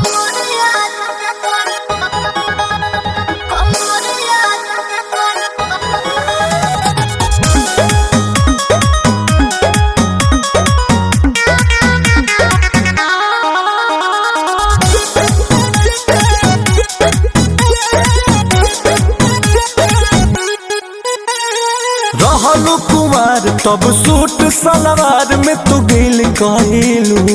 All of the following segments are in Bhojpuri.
रहलू कुमार तब सूट सलवार में तू गिल कहलू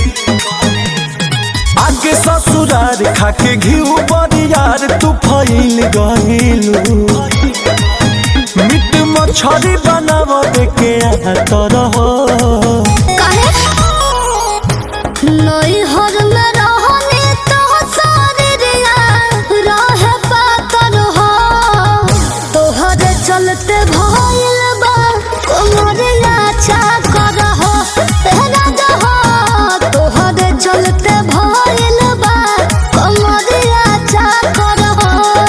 आगे ससुरार खाके घिउ बरियार तू फैल गइलू मीट मछरी बनाव देके तर हो नैहर में रहने तो शरीरिया रहे पातर हो तोहरे चलते भइल बा कोमरिया चाकर हो राजा हो तोहरे चलते भइल बा कोमरिया चाकर हो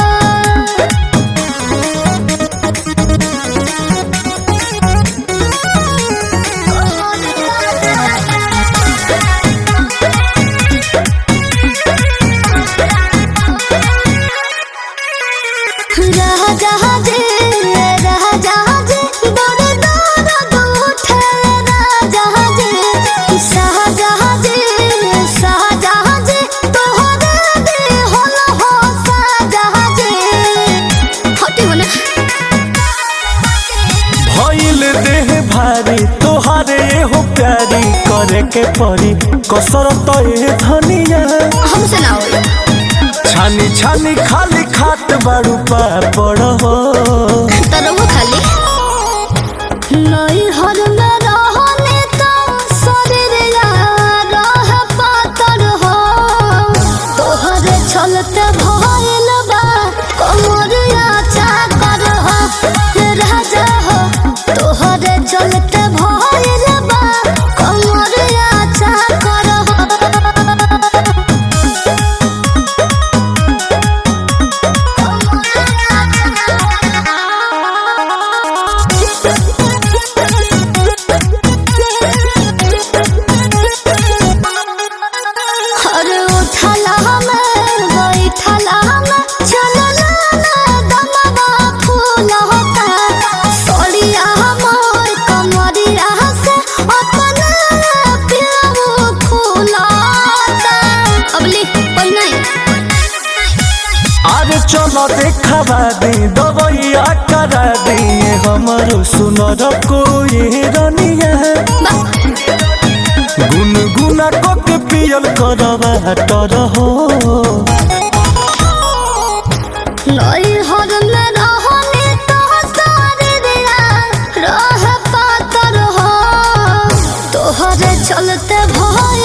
राजा जी राजा जी दर दर उठे राजा जी शाहजहाँ जी शाहजहाँ जी तोहरे दे होल हो शाहजहाँ जी हटी होने भइल देह भारी तोहारे हो प्यारी करे के परी कसरत ए धनिया हमसे ना होई छानी छानी खाली खात बाड़ू पापड़ हो तरहु खाली नैहर में रहने तो शरीरिया रह पातर हो तोहरे चलते भइल बा कमरिया चाकर हो राजा हो तोहरे चलते भइल बा कमरिया चाकर हो अरे उठला में बैठला में चलला ना दमवा फूल होता सोलिया मोर कमरिया से अपने पिलव फूलता अबली पहिना अरे चलो देखावा दे दवैया करा दे हमरो सुनर कोई रनिया गुनगुना को के पियल करवा तर हो नैहर में रहने तो शरीरिया रह पातर हो तोहरे चलते भइल